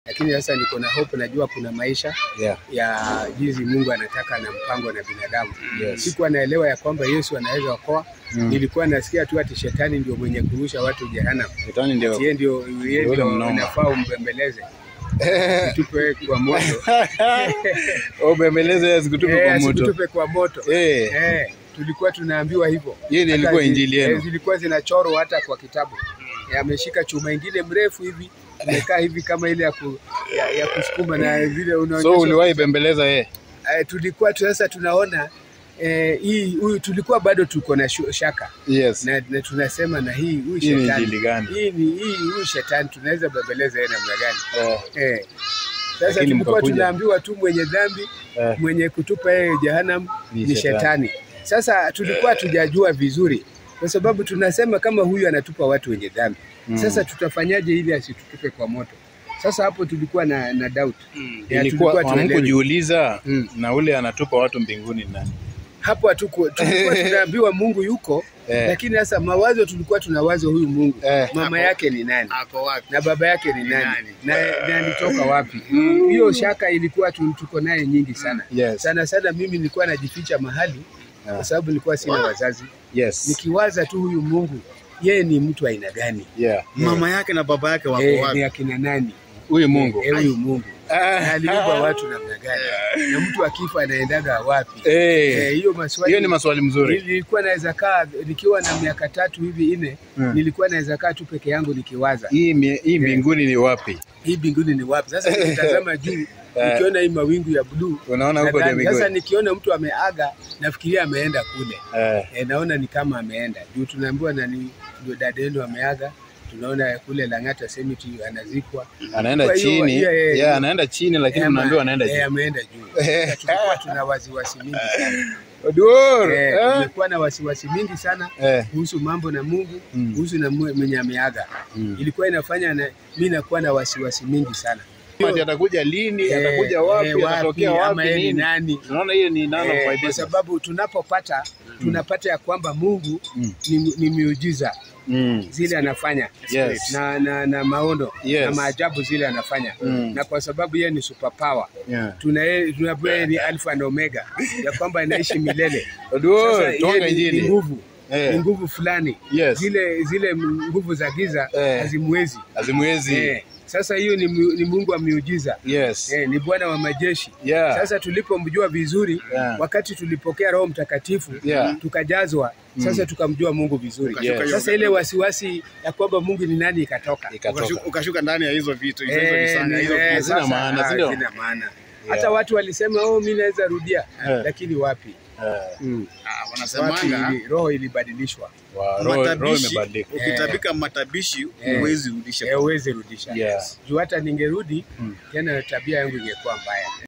lakini sasa niko na hope, najua kuna maisha Yeah. ya jinsi Mungu anataka na mpango na binadamu. Yes. Sikuwa naelewa ya kwamba Yesu anaweza okoa. Mm. Nilikuwa nasikia tu ati shetani ndio mwenye kurusha watu jehanamu. Shetani ndio. Ati Yeye ndio yeye Yule ndio mnoma. unafaa umbembeleze. Tupe kwa moto. Ubembeleze Yesu kutupe Eh, kwa moto. asikutupe kwa moto. Eh. Eh, tulikuwa tunaambiwa hivyo. Hiyo ndio Hata ilikuwa zi- injili yenu. eh, Zilikuwa zinachorwa hata kwa kitabu. Eh, Ameshika chuma ingine mrefu hivi imekaa hivi kama ile ya, ku, ya, ya kusukuma na vile So unaonyesha. uliwahi bembeleza yeye? eh, tulikuwa tu sasa tunaona eh, hii huyu tulikuwa bado tuko na shu- shaka Yes. na, na tunasema na hii huyu Hii ni shetani injili gani? hii ni hii huyu shetani tunaweza bembeleza yeye namna gani? Eh. Eh. Sasa Lakini tulikuwa mkakuja. tunaambiwa tu mwenye dhambi Eh. mwenye kutupa yeye jehanamu Ni ni, shetani. shetani. Sasa tulikuwa tujajua vizuri, kwa sababu tunasema kama huyu anatupa watu wenye dhambi Mm. sasa tutafanyaje ili asitutupe kwa moto? Sasa hapo tulikuwa na, na doubt Ya, Ilikuwa tulikuwa tuelewi. hamkujiuliza Mm. na ule anatupa watu mbinguni ni nani? hapo hatuko tulikuwa tunaambiwa Mungu yuko Eh. lakini sasa mawazo tulikuwa tunawaza huyu Mungu Eh. mama yake ni nani Ako wapi? na baba yake ni nani nani? na na alitoka wapi? Hiyo shaka ilikuwa tu- tuko naye nyingi sana Yes. sana sana. Mimi nilikuwa najificha mahali Ah. kwa sababu nilikuwa sina wazazi, Yes. nikiwaza tu huyu Mungu yeye ni mtu aina gani? Yeah. Mama yake na baba yake wako Eh, ni wapi? akina nani? Huyu Mungu. Eh, huyu Mungu Ah. na aliumba watu namna gani? Na mtu akifa anaendaga wapi? Eh. Eh, hiyo maswali Hiyo ni maswali mzuri. nilikuwa naweza kaa nikiwa na miaka tatu hivi nne, Hmm. nilikuwa naweza kaa tu peke yangu nikiwaza Hii mie- hii mbinguni ni wapi? hii mbinguni ni wapi? Sasa nikitazama juu Eh. nikiona hii mawingu ya bluu Unaona huko ndio nadhani- sasa mbinguni. nikiona mtu ameaga nafikiria ameenda kule Eh. e, naona ni kama ameenda juu tunaambiwa nani ndio dada yenu ameaga tunaona kule Lang'ata Cemetery anazikwa Anaenda Kwa hiyo, chini. yeah, yeah, Yeah, yeah. anaenda chini lakini Eh, unaambiwa ama- anaenda eh, juu. ameenda juu. Sasa tulikuwa tuna wasiwasi mingi sana Oduor. Eh, Eh. tumekuwa na wasiwasi mingi sana Eh. kuhusu mambo na Mungu Mm. kuhusu na mwe- mwenye ameaga Mm. ilikuwa inafanya na mi nakuwa na wasiwasi mingi sana Ati atakuja lini? Eh, Atakuja wapi? eh, Atatokea ama wapi? yeye ni Nini? nani Unaona hiyo ni none of Eh, my kwa business. sababu tunapopata tunapata ya kwamba Mungu Mm. ni, ni miujiza Mm. zile anafanya Yes. na, na, na maono Yes. na maajabu zile anafanya Mm. na kwa sababu yeye ni superpower Yeah. tuna yeye- tunaambiwa yeye ni alfa na omega ya kwamba anaishi milele Oduor, Sasa tuanga yeye ni- ni injili. nguvu Eh. ni nguvu fulani Yes. zile zile nguvu za giza Eh. hazimwezi Azimwezi. eh. Sasa hiyo ni, mu- ni Mungu wa miujiza Yes. eh, ni Bwana wa majeshi Yeah. sasa tulipomjua vizuri Yeah. wakati tulipokea Roho Mtakatifu Yeah. tukajazwa sasa tukamjua Mungu vizuri Yes. sasa ile wasiwasi ya kwamba Mungu ni nani ikatoka Ikatoka. Ukashuka, ukashuka ndani ya hizo vitu hizo hizo Eh, visanga hizo eh, vitu. Hazina sasa, maana, ah, si ndio? hazina maana hata watu walisema oh, mi naweza rudia Eh. lakini wapi Eh. mm. Ah, wapi wanasemanga ili, roho ilibadilishwa Wa- roho- roho matabishi, imebadilika. ukitabika matabishi Eh. huwezi rudisha. Eh, huwezi rudisha Yeah. juu hata ningerudi Mm. tena tabia yangu ingekuwa mbaya